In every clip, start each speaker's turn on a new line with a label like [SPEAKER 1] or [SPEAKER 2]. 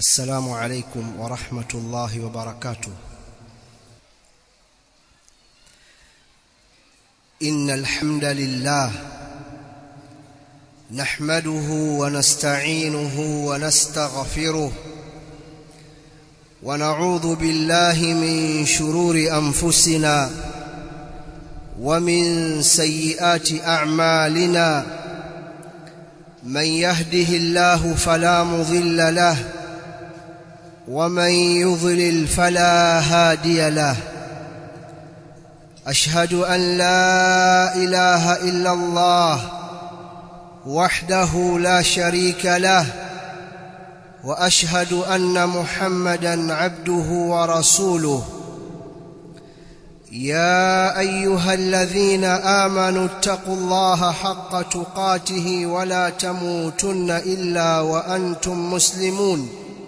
[SPEAKER 1] السلام عليكم ورحمة الله وبركاته إن الحمد لله نحمده ونستعينه ونستغفره ونعوذ بالله من شرور أنفسنا ومن سيئات أعمالنا من يهده الله فلا مضل له ومن يضلل فلا هادي له أشهد أن لا إله إلا الله وحده لا شريك له وأشهد أن محمدا عبده ورسوله يا أيها الذين آمنوا اتقوا الله حق تقاته ولا تموتن إلا وأنتم مسلمون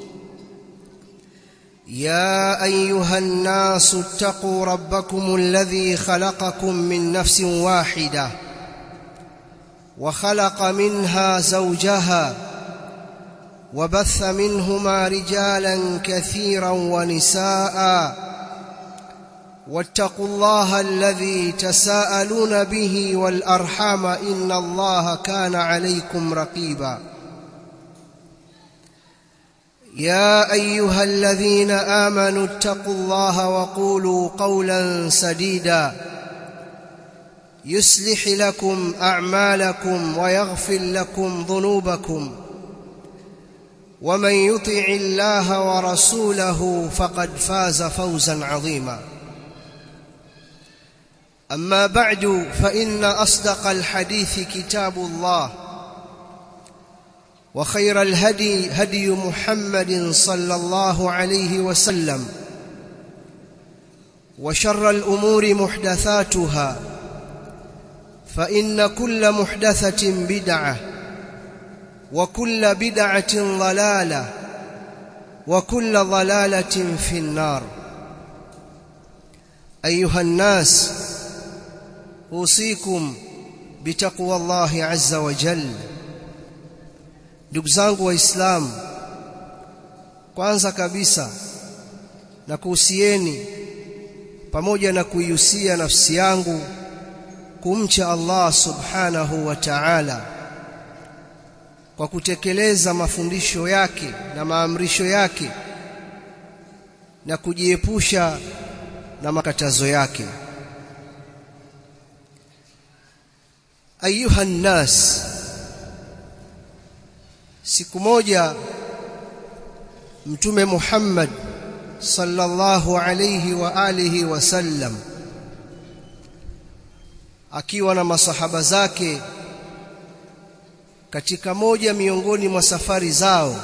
[SPEAKER 1] يا أيها الناس اتقوا ربكم الذي خلقكم من نفس واحدة وخلق منها زوجها وبث منهما رجالا كثيرا ونساء واتقوا الله الذي تساءلون به والأرحام إن الله كان عليكم رقيبا يا أيها الذين آمنوا اتقوا الله وقولوا قولا سديدا يصلح لكم أعمالكم ويغفر لكم ذنوبكم ومن يطع الله ورسوله فقد فاز فوزا عظيما أما بعد فإن أصدق الحديث كتاب الله وخير الهدي هدي محمد صلى الله عليه وسلم وشر الأمور محدثاتها فإن كل محدثة بدعة وكل بدعة ضلالة وكل ضلالة في النار أيها الناس أوصيكم بتقوى الله عز وجل ndugu zangu waislamu kwanza kabisa na kuhusieni pamoja na kuihusia nafsi yangu kumcha Allah subhanahu wa ta'ala kwa kutekeleza mafundisho yake na maamrisho yake na kujiepusha na makatazo yake ayuha nnas siku moja mtume Muhammad sallallahu alayhi wa alihi wasallam akiwa na masahaba zake katika moja miongoni mwa safari zao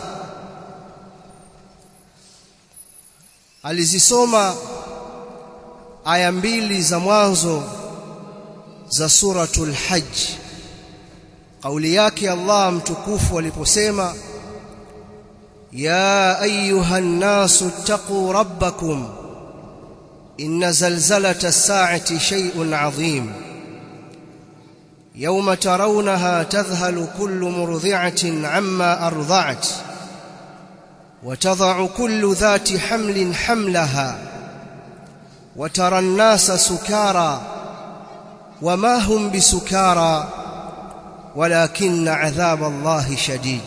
[SPEAKER 1] alizisoma aya mbili za mwanzo za suratul hajj kauli yake Allah mtukufu aliposema ya ayuha nnasu taqu rabbakum inna zalzalata as-sa'ati shay'un 'azim yawma tarawnaha tadhhalu kullu murdi'atin 'amma arda'at wa tadh'u kullu dhati hamlin hamlaha wa tara an-nasa sukara wama hum bisukara ولكن عذاب الله شديد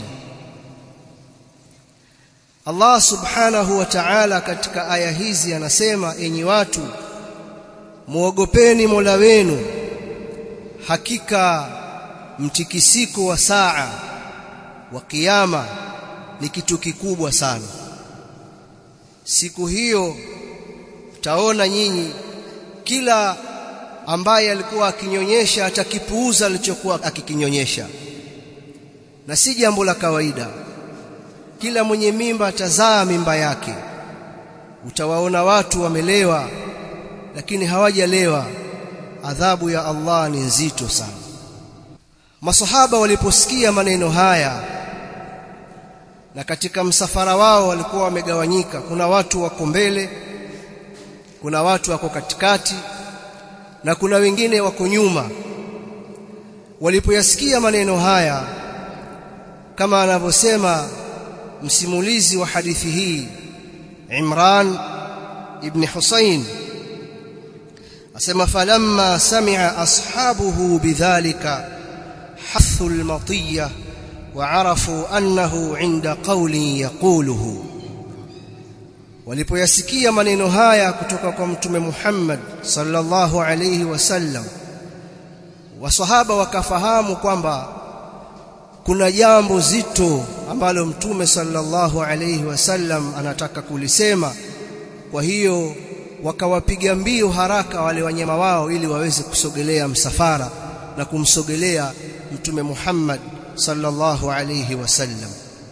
[SPEAKER 1] Allah subhanahu wa ta'ala katika aya hizi anasema enyi watu muogopeni Mola wenu hakika mtikisiko wa saa wa kiyama ni kitu kikubwa sana siku hiyo taona nyinyi kila ambaye alikuwa akinyonyesha atakipuuza alichokuwa akikinyonyesha na si jambo la kawaida kila mwenye mimba atazaa mimba yake utawaona watu wamelewa lakini hawajalewa adhabu ya Allah ni nzito sana masahaba waliposikia maneno haya na katika msafara wao walikuwa wamegawanyika kuna watu wako mbele kuna watu wako katikati na kuna wengine wako nyuma walipoyasikia maneno haya kama anavyosema msimulizi wa hadithi hii Imran ibn Husayn asema falamma sami'a ashabuhu bidhalika hathu al-matiyya وعرفوا أنه عند قول يقوله walipoyasikia maneno haya kutoka kwa mtume Muhammad sallallahu alayhi wasallam wasahaba wakafahamu kwamba kuna jambo zito ambalo mtume sallallahu alayhi wasallam anataka kulisema kwa hiyo wakawapiga mbio haraka wale wanyama wao ili waweze kusogelea msafara na kumsogelea mtume Muhammad sallallahu alayhi wasallam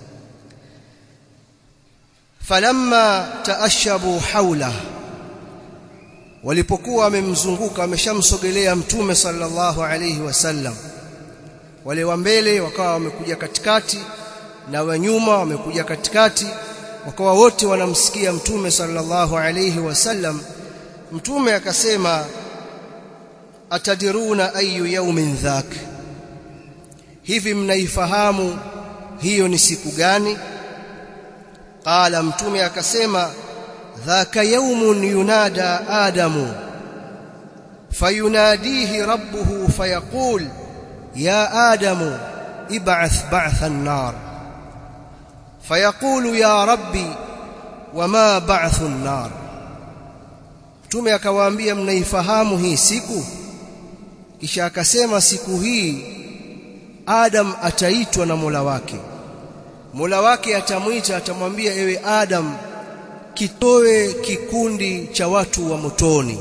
[SPEAKER 1] falamma taashabu haula walipokuwa wamemzunguka wameshamsogelea mtume sallallahu alayhi wasallam wale wa mbele wakawa wamekuja katikati na wa nyuma wamekuja katikati wakawa wote wanamsikia mtume sallallahu alayhi wasallam mtume akasema atadiruna ayu yaumin dhak hivi mnaifahamu hiyo ni siku gani qala mtume akasema dhaka yaumun yunada adamu fayunadihi rabbuhu fayaqul ya adamu ib'ath ba'tha an-nar fayaqulu ya rabbi wama ba'thu an-nar mtume akawaambia mnaifahamu hii siku kisha akasema siku hii Adam ataitwa na Mola wake Mola wake atamwita atamwambia ewe Adam kitoe kikundi cha watu wa motoni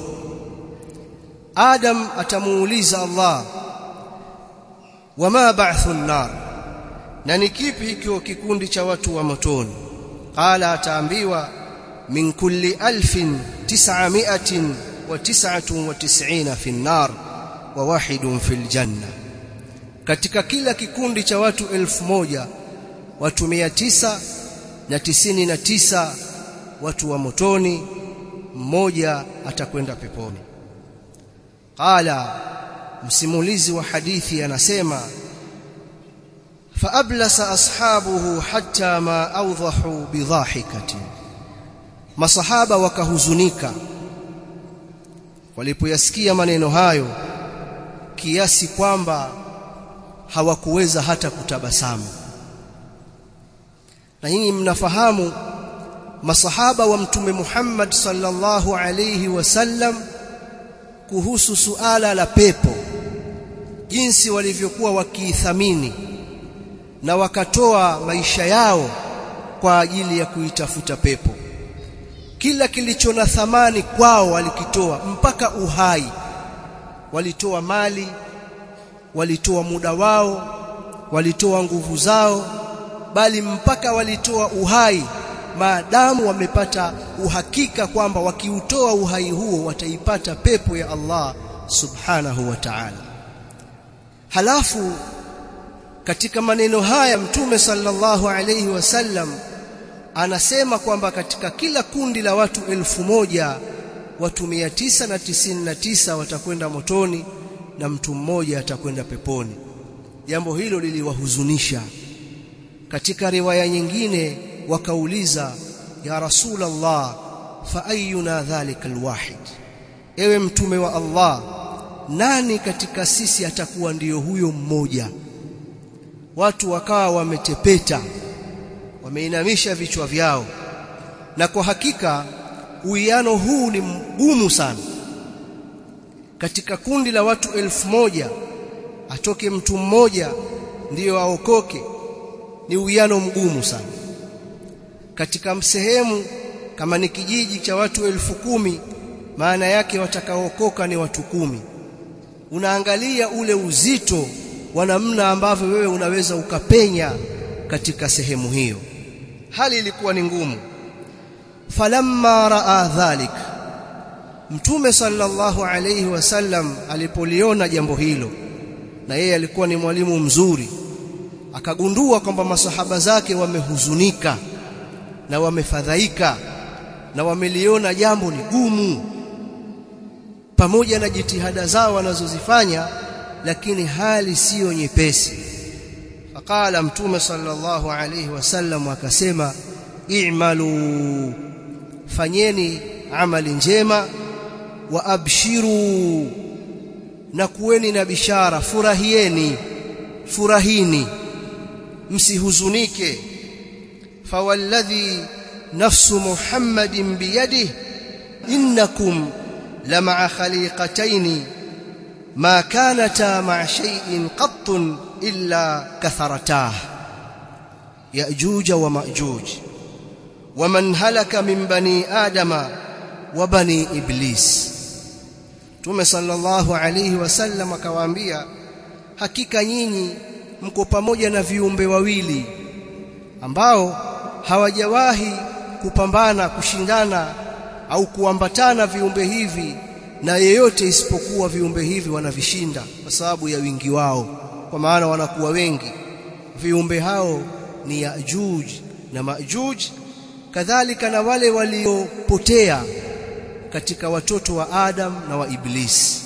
[SPEAKER 1] Adam atamuuliza Allah wama ba'thu nar na ni kipi hicho kikundi cha watu wa motoni qala ataambiwa min kulli alfin tis'ami'atin wa tis'atun wa tis'ina fi an-nar wa wahidun fil janna katika kila kikundi cha watu elfu moja watu mia tisa na tisini na tisa watu wa motoni mmoja atakwenda peponi qala msimulizi wa hadithi anasema faablasa ashabuhu hatta ma awdahu bidhahikatin masahaba wakahuzunika walipoyasikia maneno hayo kiasi kwamba hawakuweza hata kutabasamu na nyinyi mnafahamu masahaba wa mtume Muhammad sallallahu alayhi wasallam kuhusu suala la pepo jinsi walivyokuwa wakiithamini na wakatoa maisha yao kwa ajili ya kuitafuta pepo kila kilicho na thamani kwao walikitoa mpaka uhai walitoa mali walitoa muda wao walitoa nguvu zao bali mpaka walitoa uhai maadamu wamepata uhakika kwamba wakiutoa uhai huo wataipata pepo ya Allah subhanahu wa ta'ala halafu katika maneno haya mtume sallallahu alayhi wasallam anasema kwamba katika kila kundi la watu elfu moja watu mia tisa na tisini na tisa watakwenda motoni na mtu mmoja atakwenda peponi jambo hilo liliwahuzunisha katika riwaya nyingine wakauliza ya rasulullah fa ayuna dhalika alwahid ewe mtume wa Allah nani katika sisi atakuwa ndiyo huyo mmoja watu wakawa wametepeta wameinamisha vichwa vyao na kwa hakika uwiano huu ni mgumu sana katika kundi la watu elfu moja atoke mtu mmoja ndiyo aokoke ni uwiano mgumu sana katika sehemu kama ni kijiji cha watu elfu kumi maana yake watakaookoka ni watu kumi unaangalia ule uzito wa namna ambavyo wewe unaweza ukapenya katika sehemu hiyo hali ilikuwa ni ngumu falamma raa dhalik mtume sallallahu alayhi wasallam alipoliona jambo hilo na yeye alikuwa ni mwalimu mzuri akagundua kwamba masahaba zake wamehuzunika na wamefadhaika na wameliona jambo ni gumu pamoja na jitihada zao wanazozifanya lakini hali siyo nyepesi faqala mtume sallallahu alayhi wasallam akasema i'malu fanyeni amali njema wa abshiru na kuweni na bishara furahieni furahini msihuzunike fawalladhi nafsu muhammadin biyadihi innakum لمع خليقتين ما كانتا مع شيء قط إلا كثرتاه يأجوج ومأجوج ومن هلك من بني آدم وبني إبليس Mtume sallallahu alayhi wasallam akawaambia hakika nyinyi mko pamoja na viumbe wawili ambao hawajawahi kupambana kushindana au kuambatana viumbe hivi na yeyote isipokuwa viumbe hivi wanavishinda kwa sababu ya wingi wao kwa maana wanakuwa wengi viumbe hao ni Yajuj na Majuj kadhalika na wale waliopotea katika watoto wa Adam na wa Iblis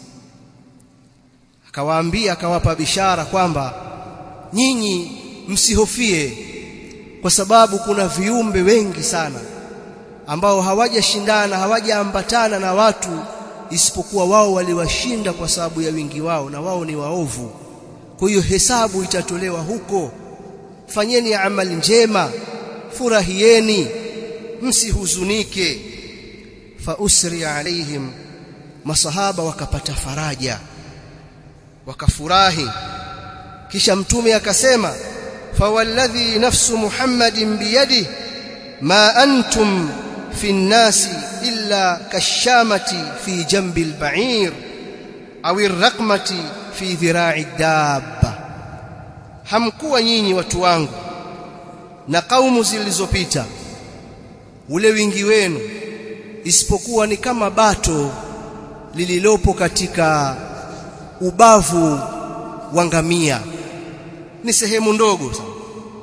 [SPEAKER 1] akawaambia akawapa bishara kwamba nyinyi msihofie kwa sababu kuna viumbe wengi sana ambao hawajashindana hawajaambatana na watu isipokuwa wao waliwashinda kwa sababu ya wingi wao na wao ni waovu kwa hiyo hesabu itatolewa huko fanyeni amali njema furahieni msihuzunike fa usri alaihim masahaba wakapata faraja wakafurahi kisha mtume akasema fawalladhi nafsu muhammadin biyadihi ma antum في الناس إلا كالشامة في جنب البعير أو الرقمة في ذراع الدابة hamkuwa nyinyi watu wangu na kaumu zilizopita ule wingi wenu isipokuwa ni kama bato lililopo katika ubavu wa ngamia ni sehemu ndogo sana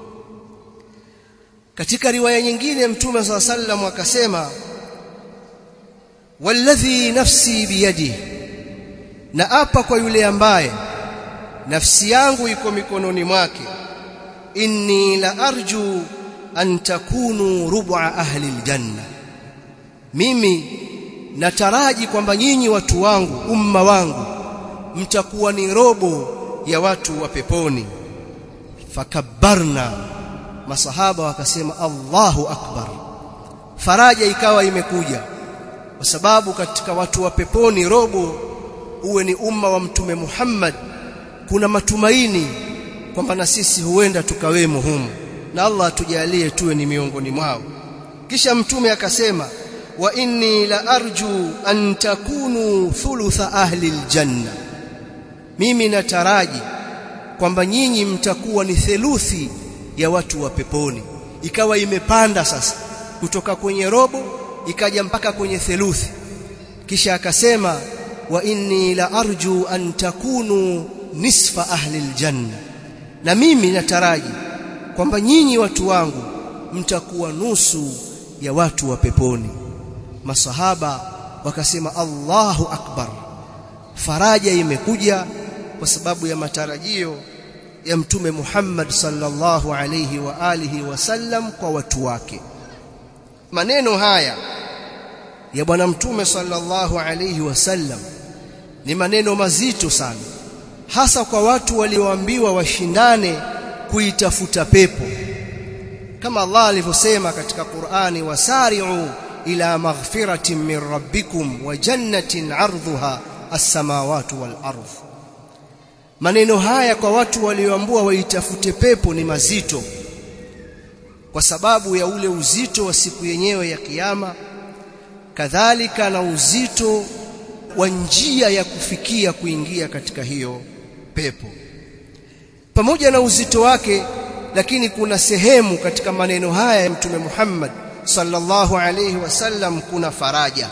[SPEAKER 1] katika riwaya nyingine mtume swalla sallam akasema walladhi nafsi biyadi na apa kwa yule ambaye nafsi yangu iko mikononi mwake inni la arju an takunu rub'a ahli aljanna mimi nataraji kwamba nyinyi watu wangu umma wangu mtakuwa ni robo ya watu wa peponi fakabbarna masahaba wakasema Allahu akbar faraja ikawa imekuja kwa sababu katika watu wa peponi robo uwe ni umma wa mtume Muhammad kuna matumaini kwamba na sisi huenda tukawemo humu na Allah atujalie tuwe ni miongoni mwao kisha mtume akasema wa inni la arju an takunu thulutha ahli aljanna mimi nataraji kwamba nyinyi mtakuwa ni theluthi ya watu wa peponi ikawa imepanda sasa kutoka kwenye robo ikaja mpaka kwenye theluthi kisha akasema wa inni la arju an takunu nisfa ahli aljanna na mimi nataraji kwamba nyinyi watu wangu mtakuwa nusu ya watu wa peponi masahaba wakasema Allahu akbar faraja imekuja kwa sababu ya matarajio ya mtume Muhammad sallallahu alayhi wa alihi wasallam kwa watu wake maneno haya ya bwana mtume sallallahu alayhi wasallam ni maneno mazito sana hasa kwa watu walioambiwa washindane kuitafuta pepo kama Allah alivyosema katika Qur'ani wasari'u ila maghfiratin min rabbikum wa jannatin 'ardhuha as-samawati wal ardh maneno haya kwa watu walioambua waitafute pepo ni mazito kwa sababu ya ule uzito wa siku yenyewe ya kiyama kadhalika na uzito wa njia ya kufikia kuingia katika hiyo pepo pamoja na uzito wake lakini kuna sehemu katika maneno haya ya mtume Muhammad sallallahu alayhi wasallam kuna faraja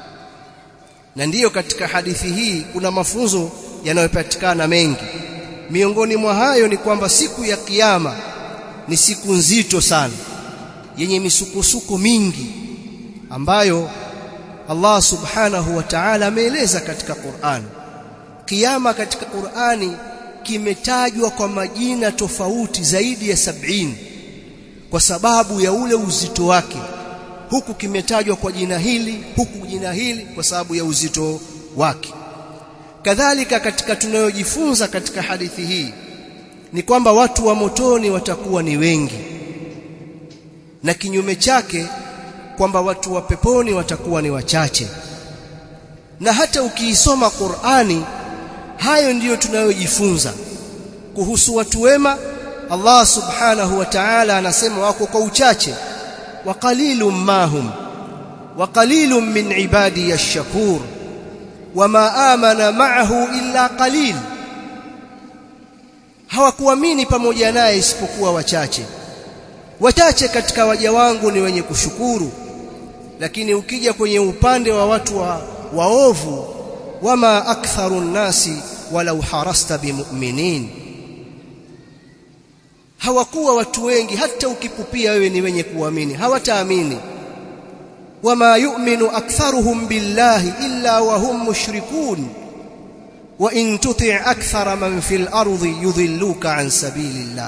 [SPEAKER 1] na ndiyo katika hadithi hii kuna mafunzo yanayopatikana mengi miongoni mwa hayo ni kwamba siku ya kiyama ni siku nzito sana yenye misukosuko mingi ambayo Allah subhanahu wa ta'ala ameeleza katika Qur'an kiyama katika Qur'ani kimetajwa kwa majina tofauti zaidi ya sabini kwa sababu ya ule uzito wake huku kimetajwa kwa jina hili huku jina hili kwa sababu ya uzito wake kadhalika katika tunayojifunza katika hadithi hii ni kwamba watu wa motoni watakuwa ni wengi na kinyume chake kwamba watu wa peponi watakuwa ni wachache na hata ukiisoma Qur'ani hayo ndiyo tunayojifunza kuhusu watu wema Allah subhanahu wa ta'ala anasema wako kwa uchache wa qalilum mahum wa qalilum min ibadi ash-shakur wama amana ma'ahu illa qalil hawakuamini pamoja naye isipokuwa wachache wachache katika waja wangu ni wenye kushukuru lakini ukija kwenye upande wa watu wa waovu wama aktharu nnasi walau harasta bimu'minin hawakuwa watu wengi hata ukipupia wewe ni wenye kuamini hawataamini wama yu'minu aktharuhum billahi illa wa hum mushrikun wa in tuti' akthara man fil ardi yudhilluka an sabilillah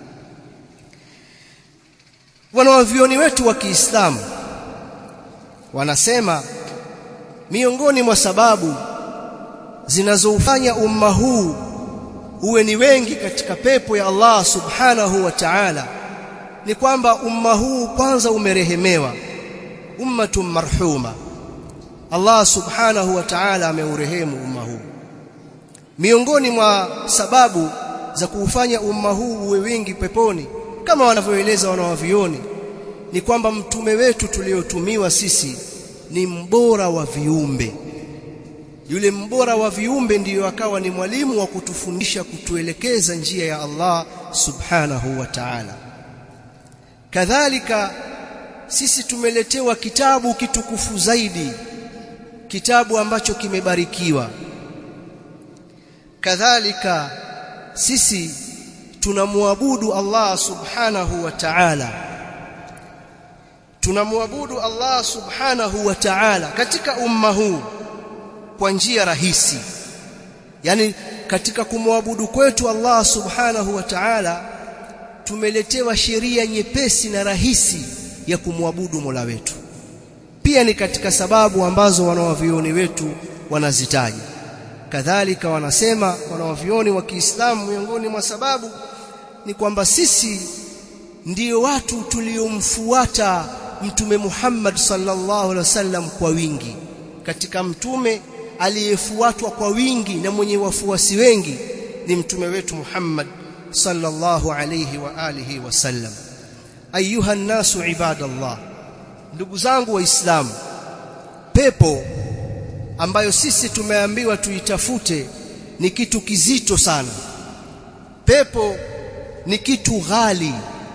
[SPEAKER 1] wanawavioni wetu wa Kiislamu wanasema miongoni mwa sababu zinazoufanya umma huu uwe ni wengi katika pepo ya Allah subhanahu wa ta'ala ni kwamba umma huu kwanza umerehemewa ummatun marhuma Allah subhanahu wa ta'ala ameurehemu umma huu miongoni mwa sababu za kuufanya umma huu uwe wengi peponi kama wanavyoeleza wanawavioni ni kwamba mtume wetu tuliotumiwa sisi ni mbora wa viumbe yule mbora wa viumbe ndiyo akawa ni mwalimu wa kutufundisha kutuelekeza njia ya Allah subhanahu wa ta'ala kadhalika sisi tumeletewa kitabu kitukufu zaidi kitabu ambacho kimebarikiwa kadhalika sisi tunamwabudu Allah subhanahu wa ta'ala tunamwabudu Allah subhanahu wa ta'ala katika umma huu kwa njia rahisi yani katika kumwabudu kwetu Allah subhanahu wa ta'ala tumeletewa sheria nyepesi na rahisi ya kumwabudu Mola wetu pia ni katika sababu ambazo wanawavioni wetu wanazitaja kadhalika wanasema wanawavioni wa Kiislamu miongoni mwa sababu ni kwamba sisi ndiyo watu tuliomfuata mtume Muhammad sallallahu alaihi wasallam kwa wingi katika mtume aliyefuatwa kwa wingi na mwenye wafuasi wengi ni mtume wetu Muhammad sallallahu alayhi wa alihi wasallam ayuha nasu ibadallah ndugu zangu waislamu pepo ambayo sisi tumeambiwa tuitafute ni kitu kizito sana pepo ni kitu ghali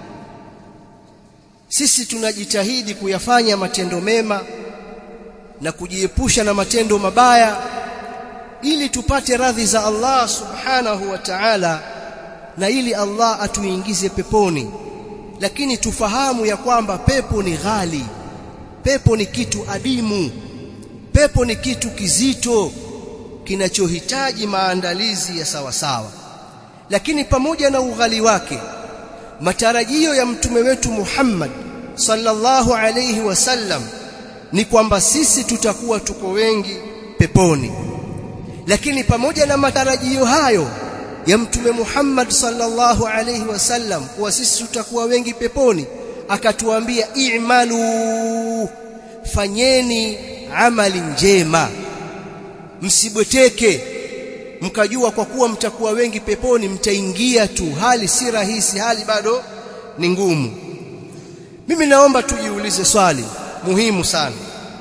[SPEAKER 1] sisi tunajitahidi kuyafanya matendo mema na kujiepusha na matendo mabaya ili tupate radhi za Allah subhanahu wa ta'ala na ili Allah atuingize peponi lakini tufahamu ya kwamba pepo ni ghali pepo ni kitu adimu pepo ni kitu kizito kinachohitaji maandalizi ya sawa sawa lakini pamoja na ughali wake matarajio ya mtume wetu Muhammad sallallahu alayhi wasallam ni kwamba sisi tutakuwa tuko wengi peponi lakini pamoja na matarajio hayo ya mtume Muhammad sallallahu alayhi wasallam kuwa sisi tutakuwa wengi peponi akatuambia i'malu fanyeni amali njema msibweteke mkajua kwa kuwa mtakuwa wengi peponi mtaingia tu hali si rahisi hali bado ni ngumu mimi naomba tujiulize swali muhimu sana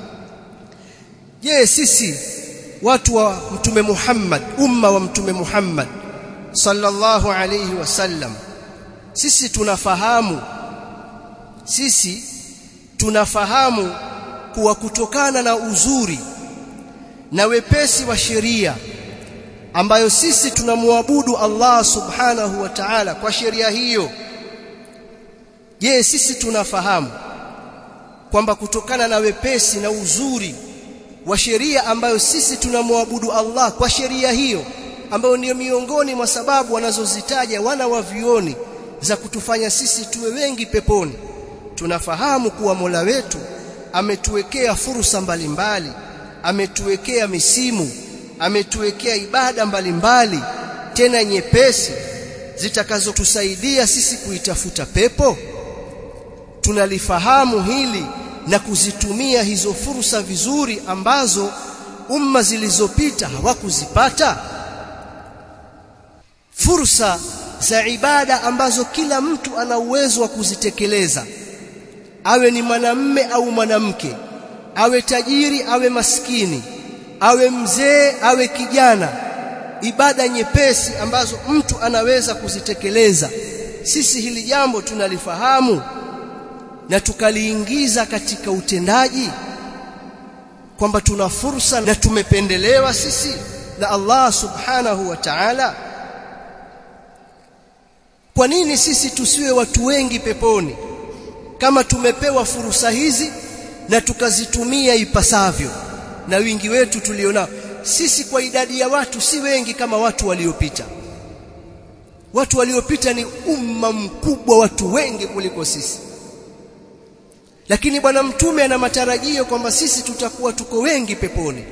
[SPEAKER 1] je sisi watu wa mtume Muhammad umma wa mtume Muhammad sallallahu alayhi wasallam sisi tunafahamu sisi tunafahamu kuwa kutokana na uzuri na wepesi wa sheria ambayo sisi tunamwabudu Allah subhanahu wa ta'ala kwa sheria hiyo je sisi tunafahamu kwamba kutokana na wepesi na uzuri wa sheria ambayo sisi tunamwabudu Allah kwa sheria hiyo ambayo ndiyo miongoni mwa sababu wanazozitaja wana wa vioni za kutufanya sisi tuwe wengi peponi tunafahamu kuwa Mola wetu ametuwekea fursa mbalimbali ametuwekea misimu ametuwekea ibada mbalimbali tena nyepesi zitakazotusaidia sisi kuitafuta pepo tunalifahamu hili na kuzitumia hizo fursa vizuri ambazo umma zilizopita hawakuzipata fursa za ibada ambazo kila mtu ana uwezo wa kuzitekeleza awe ni mwanamme au mwanamke awe tajiri awe maskini awe mzee awe kijana ibada nyepesi ambazo mtu anaweza kuzitekeleza sisi hili jambo tunalifahamu na tukaliingiza katika utendaji kwamba tuna fursa na tumependelewa sisi na Allah subhanahu wa ta'ala kwa nini sisi tusiwe watu wengi peponi kama tumepewa fursa hizi na tukazitumia ipasavyo na wingi wetu tulionao sisi kwa idadi ya watu si wengi kama watu waliopita watu waliopita ni umma mkubwa watu wengi kuliko sisi lakini bwana mtume ana matarajio kwamba sisi tutakuwa tuko wengi peponi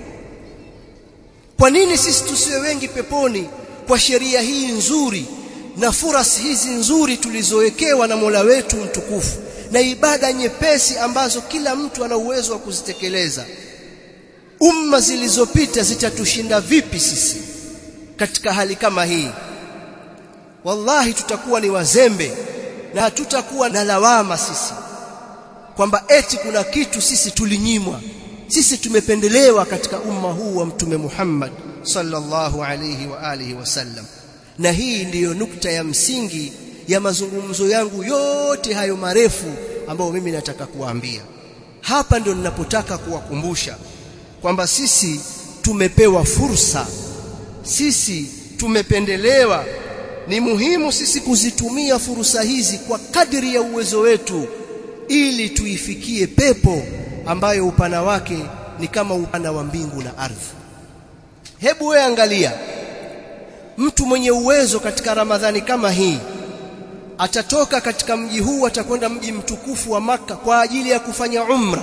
[SPEAKER 1] kwa nini sisi tusiwe wengi peponi kwa sheria hii nzuri na furasi hizi nzuri tulizowekewa na Mola wetu mtukufu na ibada nyepesi ambazo kila mtu ana uwezo wa kuzitekeleza umma zilizopita zitatushinda vipi sisi katika hali kama hii wallahi tutakuwa ni wazembe na hatutakuwa na lawama sisi kwamba eti kuna kitu sisi tulinyimwa sisi tumependelewa katika umma huu wa mtume Muhammad sallallahu alayhi wa alihi wasallam na hii ndiyo nukta ya msingi ya mazungumzo yangu yote hayo marefu ambayo mimi nataka kuwaambia hapa ndio ninapotaka kuwakumbusha kwamba sisi tumepewa fursa sisi tumependelewa ni muhimu sisi kuzitumia fursa hizi kwa kadri ya uwezo wetu ili tuifikie pepo ambayo upana wake ni kama upana wa mbingu na ardhi hebu wewe angalia mtu mwenye uwezo katika ramadhani kama hii atatoka katika mji huu atakwenda mji mtukufu wa maka kwa ajili ya kufanya umra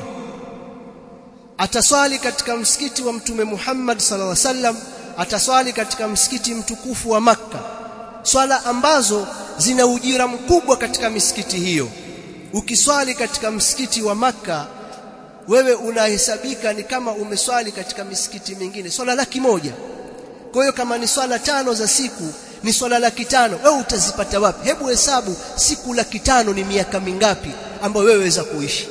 [SPEAKER 1] ataswali katika msikiti wa mtume Muhammad sallallahu alaihi wasallam ataswali katika msikiti mtukufu wa maka swala ambazo zina ujira mkubwa katika misikiti hiyo ukiswali katika msikiti wa maka wewe unahesabika ni kama umeswali katika misikiti mingine swala laki moja kwa hiyo kama ni swala tano za siku ni swala laki tano wewe utazipata wapi hebu hesabu siku laki tano ni miaka mingapi ambayo wewe waweza kuishi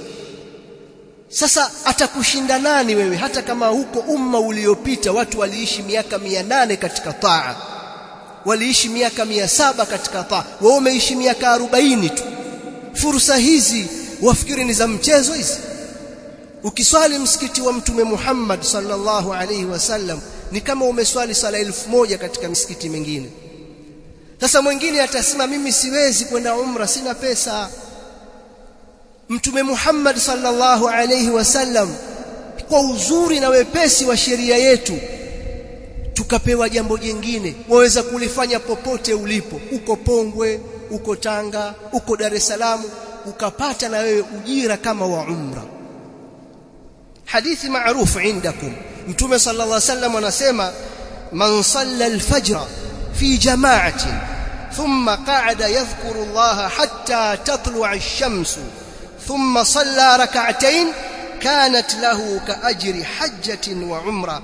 [SPEAKER 1] sasa atakushinda nani wewe hata kama huko umma uliopita watu waliishi miaka mia nane katika taa waliishi miaka mia saba katika taa wewe umeishi miaka arobaini tu fursa hizi wafikiri ni za mchezo hizi ukiswali msikiti wa mtume Muhammad sallallahu alaihi wasallam ni kama umeswali sala elfu moja katika misikiti mingine sasa mwingine atasema mimi siwezi kwenda umra sina pesa mtume Muhammad sallallahu alaihi wasallam kwa uzuri na wepesi wa sheria yetu tukapewa jambo jingine waweza kulifanya popote ulipo uko Pongwe uko Tanga uko Dar es Salaam ukapata na wewe ujira kama wa umra hadithi maarufu indakum mtume sallallahu alaihi wasallam anasema man salla al-fajr fi jama'atin thumma qa'ada yadhkuru Allah hatta tatlu'a ash-shamsu thumma salla rak'atayn kanat lahu ka'ajri hajjatin wa umra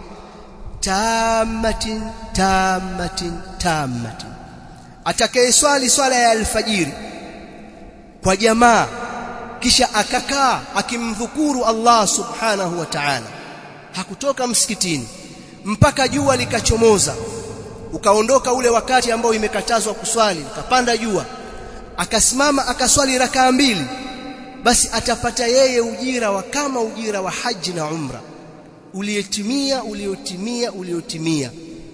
[SPEAKER 1] tammatin tammatin tammatin atakayeswali swala ya alfajiri kwa jamaa kisha akakaa akimdhukuru Allah subhanahu wa ta'ala hakutoka msikitini mpaka jua likachomoza ukaondoka ule wakati ambao imekatazwa kuswali ukapanda jua akasimama akaswali rakaa mbili basi atapata yeye ujira wa kama ujira wa haji na umra uliotimia uliotimia uliotimia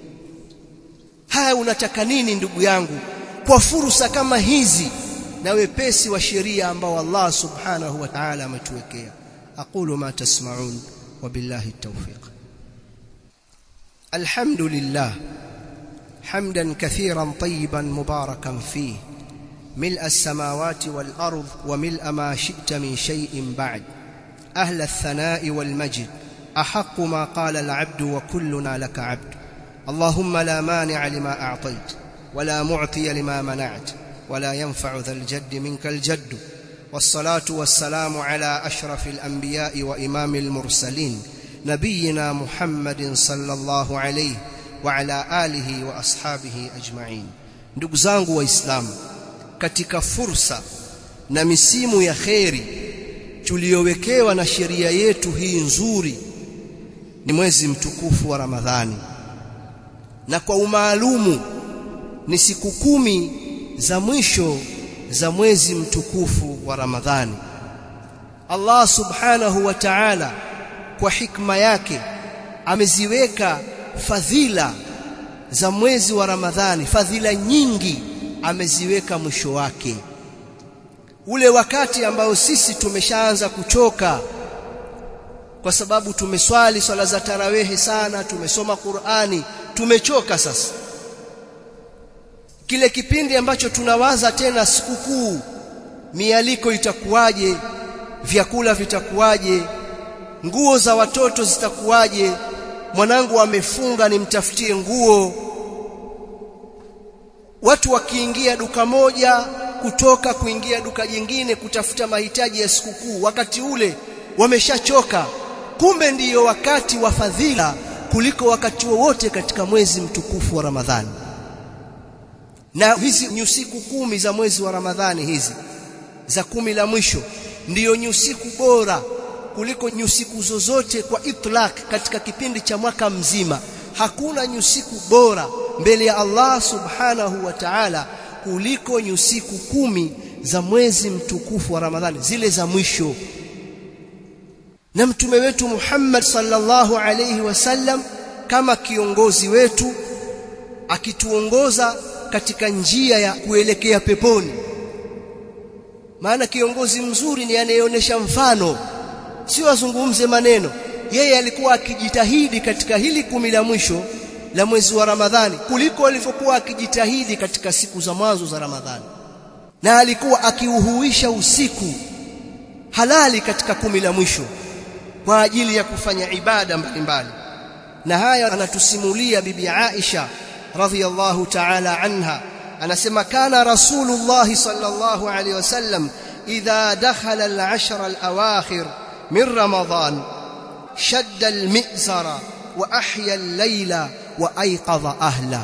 [SPEAKER 1] haya unataka nini ndugu yangu kwa fursa kama hizi na wepesi wa sheria ambao Allah subhanahu wa ta'ala ametuwekea aqulu ma tasma'un wa billahi at-tawfiq alhamdulillah حمدا كثيرا طيبا مباركا فيه ملء السماوات والأرض وملء ما شئت من شيء بعد أهل الثناء والمجد أحق ما قال العبد وكلنا لك عبد اللهم لا مانع لما أعطيت ولا معطي لما منعت ولا ينفع ذا الجد منك الجد والصلاة والسلام على أشرف الأنبياء وإمام المرسلين نبينا محمد صلى الله عليه وعلى آله وأصحابه أجمعين ndugu zangu waislamu katika fursa na misimu ya kheri tuliyowekewa na sheria yetu hii nzuri ni mwezi mtukufu wa Ramadhani na kwa umaalumu ni siku kumi za mwisho za mwezi mtukufu wa Ramadhani Allah subhanahu wa ta'ala kwa hikma yake ameziweka fadhila za mwezi wa Ramadhani fadhila nyingi ameziweka mwisho wake ule wakati ambao sisi tumeshaanza kuchoka kwa sababu tumeswali swala za tarawehe sana tumesoma Qur'ani tumechoka sasa kile kipindi ambacho tunawaza tena sikukuu mialiko itakuwaje vyakula vitakuwaje nguo za watoto zitakuwaje mwanangu amefunga nimtafutie nguo watu wakiingia duka moja kutoka kuingia duka jingine kutafuta mahitaji ya sikukuu wakati ule wameshachoka kumbe ndiyo wakati wa fadhila kuliko wakati wowote katika mwezi mtukufu wa Ramadhani na hizi nyusiku kumi za mwezi wa Ramadhani hizi za kumi la mwisho ndiyo nyusiku bora kuliko nyusiku zozote kwa itlaq katika kipindi cha mwaka mzima hakuna nyusiku bora mbele ya Allah subhanahu wa ta'ala kuliko nyusiku kumi za mwezi mtukufu wa Ramadhani zile za mwisho na mtume wetu Muhammad sallallahu alayhi wasallam kama kiongozi wetu akituongoza katika njia ya kuelekea peponi maana kiongozi mzuri ni anayeonyesha mfano sio azungumze maneno yeye alikuwa akijitahidi katika hili kumi la mwisho la mwezi wa Ramadhani kuliko alivyokuwa akijitahidi katika siku za mwanzo za Ramadhani na alikuwa akiuhuisha usiku halali katika kumi la mwisho kwa ajili ya kufanya ibada mbalimbali na haya anatusimulia bibi Aisha radhiyallahu ta'ala anha anasema kana rasulullah sallallahu alayhi wasallam idha dakhala al-ashr al-awakhir min ramadan shadda al-mi'zara wa ahya al-layla wa ayqadha ahla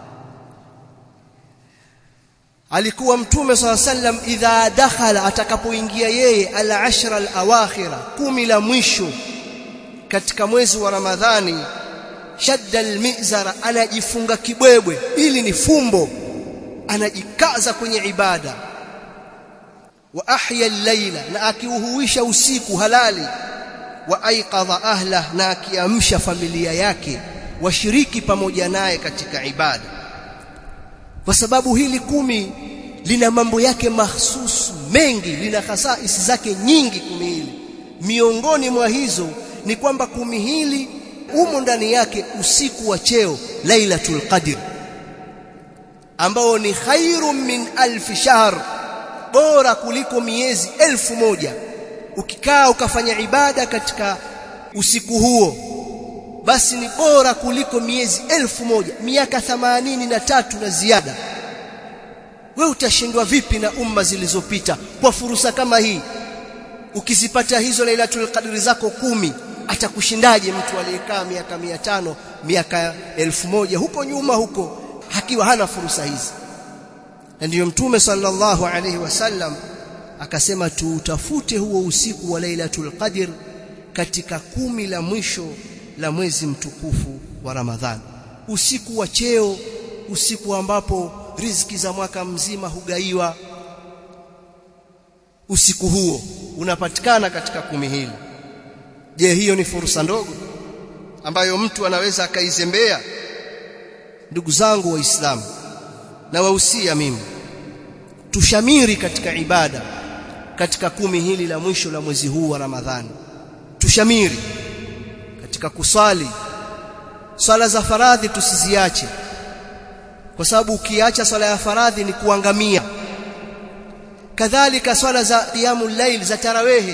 [SPEAKER 1] alikuwa mtume swalla sallam idha dakhala atakapoingia yeye al-ashra al-awakhira kumi la mwisho katika mwezi wa ramadhani shadda al-mizara anajifunga kibwebwe ili ni fumbo anajikaza kwenye ibada wa ahya al-laila na akiuhuisha usiku halali wa aiqadha ahla na akiamsha familia yake washiriki pamoja naye katika ibada kwa sababu hili kumi lina mambo yake mahsusu mengi lina khasaisi zake nyingi kumi hili miongoni mwa hizo ni kwamba kumi hili umo ndani yake usiku wa cheo lailatul qadr ambao ni khairum min alf shahr bora kuliko miezi elfu moja ukikaa ukafanya ibada katika usiku huo basi ni bora kuliko miezi elfu moja miaka thamanini na tatu na ziada we utashindwa vipi na umma zilizopita kwa fursa kama hii ukizipata hizo lailatul qadri zako kumi atakushindaje mtu aliyekaa miaka mia tano miaka elfu moja huko nyuma huko hakiwa hana fursa hizi na ndiyo mtume sallallahu alaihi wasallam akasema tuutafute huo usiku wa lailatul qadr katika kumi la mwisho la mwezi mtukufu wa Ramadhani usiku wa cheo usiku ambapo riziki za mwaka mzima hugaiwa usiku huo unapatikana katika kumi hili je hiyo ni fursa ndogo ambayo mtu anaweza akaizembea ndugu zangu waislamu na wahusia mimi tushamiri katika ibada katika kumi hili la mwisho la mwezi huu wa Ramadhani tushamiri katika kusali swala za faradhi tusiziache kwa sababu ukiacha swala ya faradhi ni kuangamia kadhalika swala za qiyamul layl za tarawehe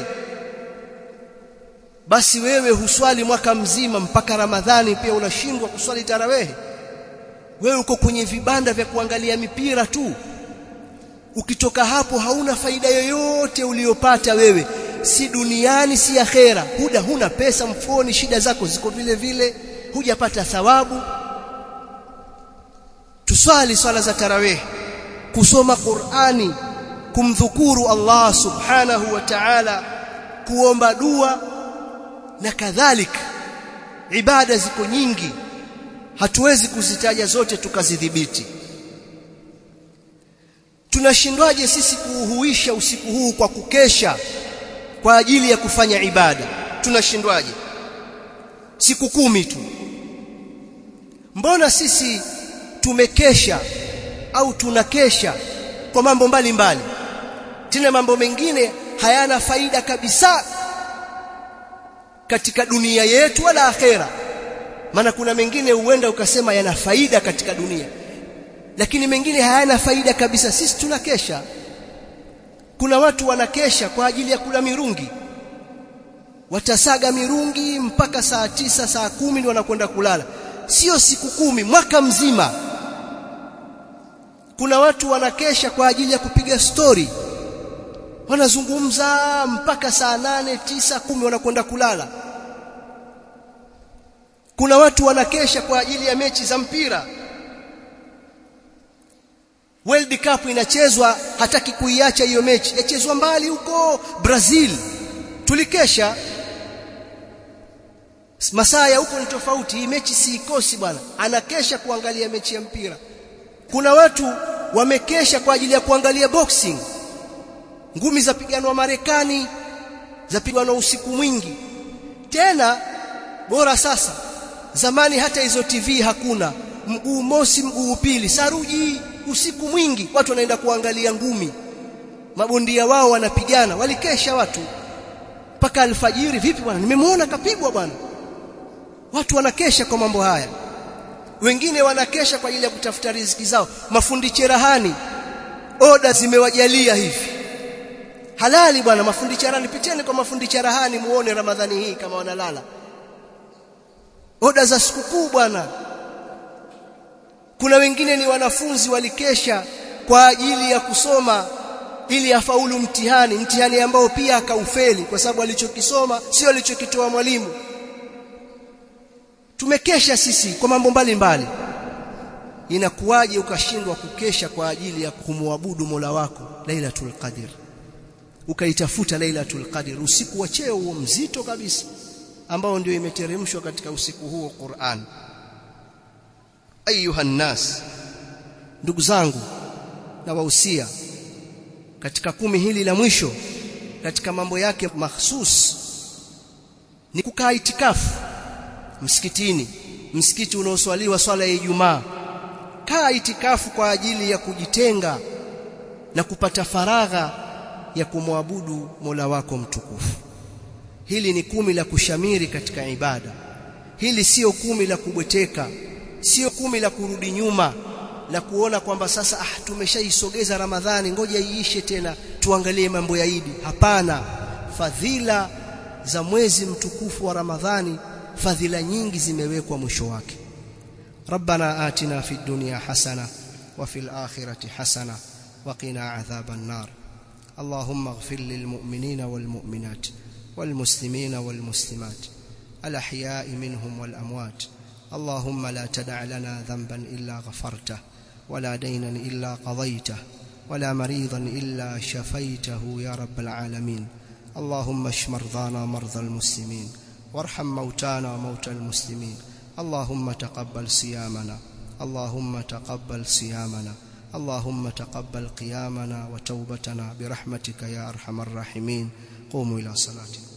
[SPEAKER 1] basi wewe huswali mwaka mzima mpaka ramadhani pia unashindwa kuswali tarawehe wewe uko kwenye vibanda vya kuangalia mipira tu ukitoka hapo hauna faida yoyote uliyopata wewe si duniani si akhera huda huna pesa mfukoni shida zako ziko vile vile hujapata thawabu tuswali swala za tarawih kusoma Qur'ani kumdhukuru Allah subhanahu wa ta'ala kuomba dua na kadhalika ibada ziko nyingi hatuwezi kuzitaja zote tukazidhibiti tunashindwaje sisi kuuhuisha usiku huu kwa kukesha kwa ajili ya kufanya ibada tunashindwaje siku kumi tu mbona sisi tumekesha au tunakesha kwa mambo mbalimbali tena mambo mengine hayana faida kabisa katika dunia yetu wala akhera maana kuna mengine huenda ukasema yana faida katika dunia lakini mengine hayana faida kabisa sisi tunakesha kuna watu wanakesha kwa ajili ya kula mirungi watasaga mirungi mpaka saa tisa saa kumi ndio wanakwenda kulala sio siku kumi mwaka mzima kuna watu wanakesha kwa ajili ya kupiga stori wanazungumza mpaka saa nane tisa kumi wanakwenda kulala kuna watu wanakesha kwa ajili ya mechi za mpira World Cup inachezwa hataki kuiacha hiyo mechi yachezwa mbali huko Brazil tulikesha masaa ya huko ni tofauti hii mechi siikosi bwana anakesha kuangalia mechi ya mpira kuna watu wamekesha kwa ajili ya kuangalia boxing ngumi za piganwa Marekani za piganwa usiku mwingi tena bora sasa zamani hata hizo TV hakuna mguu mosi mguu pili saruji usiku mwingi watu wanaenda kuangalia ngumi mabondia wao wanapigana walikesha watu mpaka alfajiri vipi bwana nimemwona kapigwa bwana watu wanakesha kwa mambo haya wengine wanakesha kwa ajili ya kutafuta riziki zao mafundi cherahani oda zimewajalia hivi halali bwana mafundi cherahani piteni kwa mafundi cherahani muone ramadhani hii kama wanalala oda za sikukuu bwana kuna wengine ni wanafunzi walikesha kwa ajili ya kusoma ili afaulu mtihani mtihani ambao pia akaufeli kwa sababu alichokisoma sio alichokitoa mwalimu tumekesha sisi kwa mambo mbalimbali inakuwaje ukashindwa kukesha kwa ajili ya kumwabudu Mola wako Lailatul Qadr ukaitafuta Lailatul Qadr usiku wa cheo huo mzito kabisa ambao ndio imeteremshwa katika usiku huo Qur'an ayuha nas ndugu zangu na wahusia katika kumi hili la mwisho katika mambo yake mahsus ni kukaa itikafu msikitini msikiti unaoswaliwa swala ya Ijumaa kaa itikafu kwa ajili ya kujitenga na kupata faragha ya kumwabudu Mola wako mtukufu hili ni kumi la kushamiri katika ibada hili sio kumi la kubweteka sio kumi la kurudi nyuma la kuona kwamba sasa ah tumeshaisogeza Ramadhani ngoja iishe tena tuangalie mambo ya Idi hapana fadhila za mwezi mtukufu wa Ramadhani fadhila nyingi zimewekwa mwisho wake ربنا آتنا في الدنيا حسنة وفي الآخرة حسنة وقنا عذاب النار اللهم اغفر للمؤمنين والمؤمنات والمسلمين والمسلمات الأحياء منهم والأموات اللهم لا تدع لنا ذنبا إلا غفرته ولا دينا إلا قضيته ولا مريضا إلا شفيته يا رب العالمين اللهم اشف مرضانا مرضى المسلمين وارحم موتانا وموتى المسلمين اللهم تقبل صيامنا اللهم تقبل صيامنا اللهم تقبل قيامنا وتوبتنا برحمتك يا ارحم الراحمين قوموا الى صلاتكم